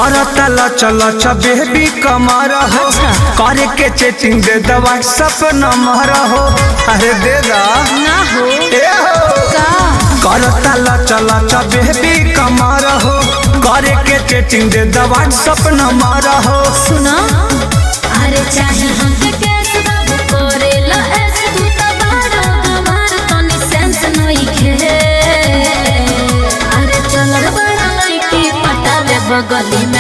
करता लच लच बेबी कमर हो करे के चेटिंग दे द व्हाट्सएप नंबर हो अरे दे दा ना हो ए हो का करता लच लच बेबी कमर हो करे के चेटिंग दे द व्हाट्सएप नंबर हो सुना अरे चाहे हमके कैस बाबू करेला ऐसे तू तो बड़ा हमार तनी सेंस नहीं खे अरे चल बड़ा लड़की पटावे बगली